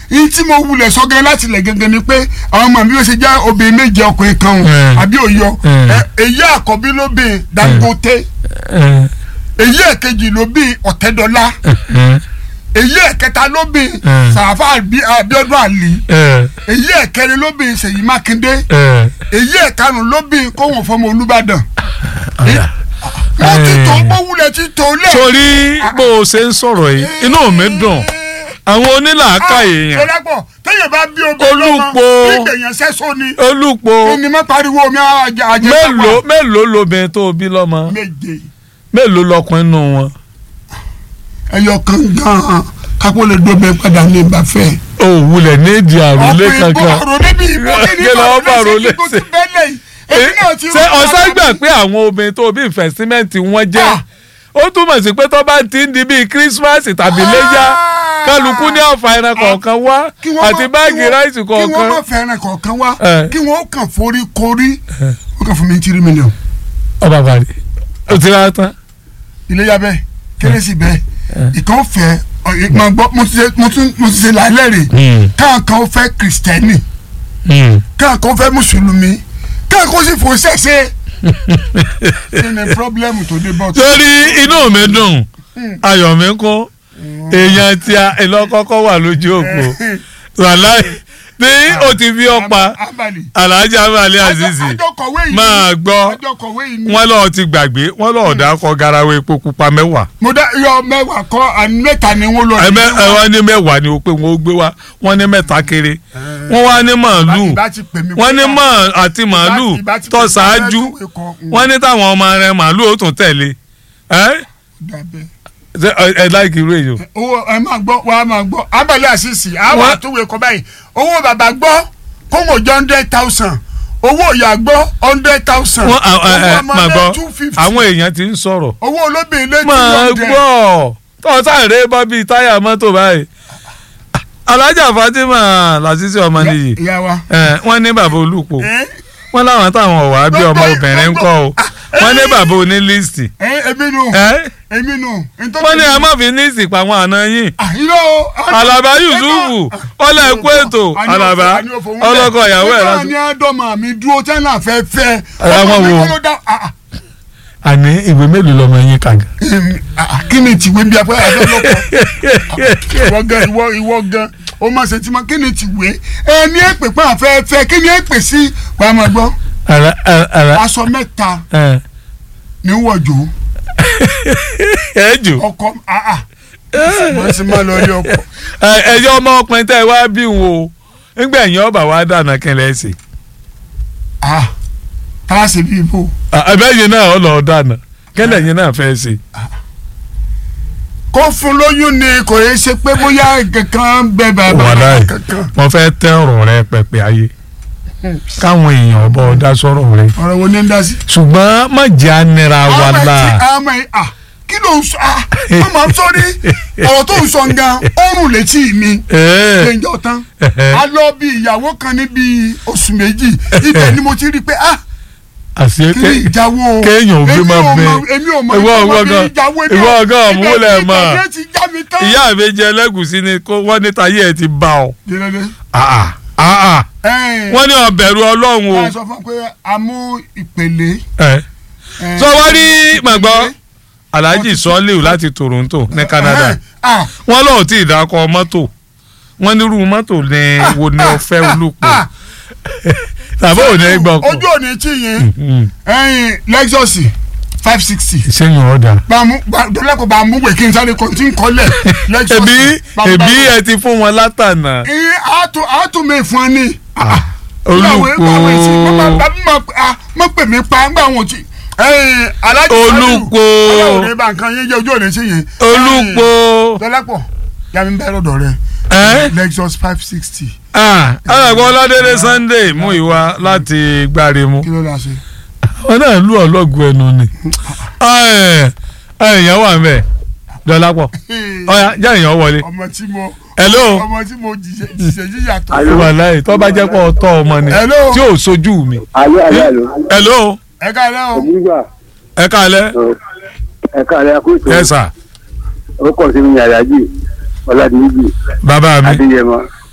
yìí tí mo wulẹ̀ sọ gẹ́gẹ́ láti lẹ̀ gẹ́gẹ́ ni pé àwọn ọmọ mi yóò ṣe já obìnrin méje ọkùnrin kan o Mm. àbí òyọ Mm. ẹ, èyí àkọ́bí ló bí Dangote ẹ, èyí ẹ̀kejì ló bí Ọ̀tẹ́dọ́lá ẹ, èyí ẹ̀kẹta ló bí Mm. Sàràfà Àbí- Abíọ́dún Àlì ẹ, èyí ẹ̀kẹrin ló bí Ṣèyí Mákindé ẹ. èyí ẹ̀karùn ló bí kóhùn fọmọ Olúbàdàn Ọ̀dà. wọ́n ti tó Eh. bó wulẹ̀ ti tó lẹ̀. torí bó o ṣe ń sọ̀rọ̀ yìí inú mi dùn àwọn onílàákà èèyàn sọlápọ̀ téèyàn bá bí obìnrin Olúpo. lọ́mọ nígbèyàn sẹ́sọ ni olùpọ̀ ẹni má pariwo omi àjẹ àjẹ mélòó mélòó lobìnrin tó bí lọ́mọ méje mélòó lọkùnrin nù wọn. ẹyọ kan gan-an kápó lè dóbe padà ní ìbáfẹ́. o wulẹ̀ nídìí àròlé ọkùnrin bó kankan. àròlé bí ìbò kí ni Kí ló bá àròlé kó ti ṣe? bẹ́lẹ̀ yìí èmi náà ti ṣé rò ọ̀sán padà gbà bí- pé àwọn obìnrin tó bí ìfẹ̀símẹ́ǹtì wọn jẹ́ Ah. ó túmọ̀ sí pé tó bá ti ń di bíi kírísímàsì tàbí léyà kálukú ní ọ̀fà ẹran kọ̀ọ̀kan wá kí wọ́n àti má- báàgì kí wọ́n- ráìsì kí wọ́n kọ̀ọ̀kan. má fẹ́ràn kọ̀ọ̀kan wá Eh. kí wọ́n kàn forí korí wọ́n kàn fún mi tírí mílíọ̀nù ọba àbàlẹ̀ ó ti rà tán. iléyà bẹ́ẹ̀ kérésì bẹ́ẹ̀ ìkan fẹ́ ọ, ì- máa gbọ́ mo ti ṣe mo tún- mo ti ṣe làálẹ̀ rè káàkan ó fẹ́ kìrìsìtẹ́nì káàkan ó fẹ́ mùsùlùmí káàkan ó sì fò ṣẹ̀ṣẹ̀ kí ni pírọ́blẹ́mù tó dé bọ́ tó. torí inú mi dùn ayọ̀ mi kún èèyàn tí a ìlọ́kọ́kọ́ wà lójú òpó wàláì tí o ti fi ọ̀pá abali alhaji amali azizi àjọkọ̀wé yìí máa gbọ́ àjọkọ̀wé yìí ni. wọn lọ́ọ́ ti gbàgbé wọn lọ́ọ́ dákọ̀ garawa epo pupa mẹ́wàá mo dá yọ mẹ́wàá kọ́ àní mẹ́ta ni wọ́n lọ. ẹ̀mẹ́ ẹ̀wọ́n ní mẹ́wàá ni o pé wọ́n ó gbé wá wọ́n ní mẹ́ta kéré wọ́n wá ní màálù ìbá ti pè mí wọ́n ní kó wá. màá àti màálù ìbá ti pè tó mí ṣáájú kó wá ẹ̀kọ́, mm. wọ́n ní táwọn ọmọ rẹ̀ màálù ó tún tẹ̀lé ẹ́ Dàbẹ́. ṣé ẹ ẹ láìkí irú èyí o. owó ẹ máa gbọ́ wàá máa gbọ́ abẹ́lé àṣìṣì àwọn Wọ́n- àtúwé kọ báyìí owó bàbá gbọ́ kóńgò jẹ́ hundred thousand owó ìyá gbọ́ hundred thousand wọ́n ẹ ẹ owó ọmọ máa rẹ̀ gbọ́ two fifty àwọn èèyàn ti ń sọ̀rọ̀ owó olóbìnrin lé two máa hundred gbọ́ tó sáré bọ́ bíi táyà mọ́tò báyìí alájà fatima lásìsì ọmọ nìyí ìyá wa. ẹ wọ́n ní bàbá olùpọ̀ ẹ wọ́n láwọn táwọn ọ̀wá bí ọmọ Gbogbo- obìnrin ń kọ́ o wọ́n ní bàbá oní líìsì ẹ èmi nù ẹ èmi nù. wọ́n ní ẹ má fi líìsì pa àwọn àna yín àyíró alaba yusufu ọlọ ẹkú ètò alaba ọlọkọ ìyàwó ẹ láti. láti. ní àdọ́mà mi dúró tẹ́lá fẹ́ fẹ́. Ẹ wọ́n ọmọ mi wo. kọ́ ló dá- ah, ah. àní ìwé mélòó lọmọ yín kàga. Em, ah, kí ni tìwé bí apẹ́ àdọ́lọ́pọ̀ ìwọ gan ìwọ ìwọ gan o máa ṣe tí ma kí ni tìwé ẹ ní èpè pé àfẹ́fẹ́ kí ni èpè sí wàá máa gbọ́ ara ara ara aṣọ mẹ́ta ẹ ní wọ̀jọ́ ẹ jò ọkọ ah ah wọ́n sì máa lọ rí ọkọ. ẹyọ ọmọ ọkùnrin tẹ ẹ wá bí wọn o nígbà ẹ̀yìn ọba wa dànù kẹlẹ ẹsẹ ah tá a ṣe bí ibo ẹbẹyìn náà ọ lọ dànù kẹlẹ ẹ̀yìn náà fẹẹ ṣe. kó fún lóyún ni kò yẹ ṣe pé bóyá kankan bẹ bàbá wàláì kankan mo fẹ́ tẹ ọ̀rọ̀ rẹ pẹpẹ ayé káwọn èèyàn ọba ọdá sọ̀rọ̀ rẹ ọ̀rọ̀ wo ni ń dá sí. ṣùgbọ́n má jẹ́ ànira wa àmọ́ ẹ̀ la tí àmọ́ ẹ̀ ah kí ló ń sọ ah wọ́n máa ń sọrí ọ̀rọ̀ tó ń sọ gan ọrùn létí mi gbẹ̀njọ́ tán a lọ bí ìyàwó kan níbi oṣù méjì ibẹ̀ ni mo ti rí i pé ah àṣé kí ni ìjáwó kéèyàn ò gbé èmi máa ò bẹ mọ- èmi ò mọ ìwọ ìjọba ọgọ bí gan ìjáwó èmi ìwọ ò- ọgọ ọmúlẹ̀ ibẹ̀- mọ́ ibẹ̀ ti já mi tán. ìyá mi jẹ ẹlẹ́gùsí ni kó wọ́n ní tayé ẹ ti bá ọ. Jẹ́rẹ́dẹ́. Ah, ah, ah, ah. Ẹ̀ẹ́n, wọ́n ní ọbẹ̀rù ọlọ́run o. wọ́n á sọ fún un pé a mú ìpele. ẹ ẹ̀ẹ́n, sọ wọ́n rí màgbọ́ ìpele. alhaji sọ́ọ́lì láti Toronto ní Canada Ẹ̀ẹ́n, ah, wọ́n lọ́ọ̀ tí ìdákọ̀ mọ́tò wọ́n nírú mọ́tò ní wo ni o fẹ́ olùpọ̀ ah, tàbí ò ní gbọ́kọ̀ ojú òní tí yẹn ẹ̀yìn Lexus five sixty sẹ́yìn ọ̀dà. bàmú dọ́lẹ́kọ̀ bàmú wẹ̀ kí n sáré kọ́ tí n kọ́lẹ̀ Lexus ẹbí bàmú- ẹbí bàmú. ẹ ti fún wọn látànà ìyẹn àtò àtò mi fún ọ ní. olùpọ̀ mọ pè mí pa ńgbà wọn ti alájí Olùpọ̀. ọlọ́run ní bá nǹkan yẹn jẹ́ ojú òní sí yẹn. olùpọ̀ dọ́lẹ́pọ̀ yàmi bẹ́ẹ̀ lọ́dọ̀ rẹ ẹ́ Lexus five sixty alàgbọ́ ọlọ́dẹ́dẹ́ Sunday mú ìwà láti gbárimú kí ló dá sí. wọn náà lù ọlọ́gùn ẹnu ni èèyàn wà mẹ́ dọ́lápọ̀ ọ̀ya jẹ́ èèyàn wọlé ọmọ tí mo hello ọmọ tí mo jìṣẹ́ jìṣẹ́ jíjà tó. wà láyé tó bá jẹ́ pọ̀ ọ̀tọ̀ ọmọ ni Hello. tí ò sojú mi alo alo alo hello ẹ ká lẹ́ o. nígbà ẹ káalẹ́ ẹ̀ka rẹ̀ kó ètò ẹ sà ó kọ̀ sí mi yàrá jì ọ̀làdìyí bàbá mi adéyẹmọ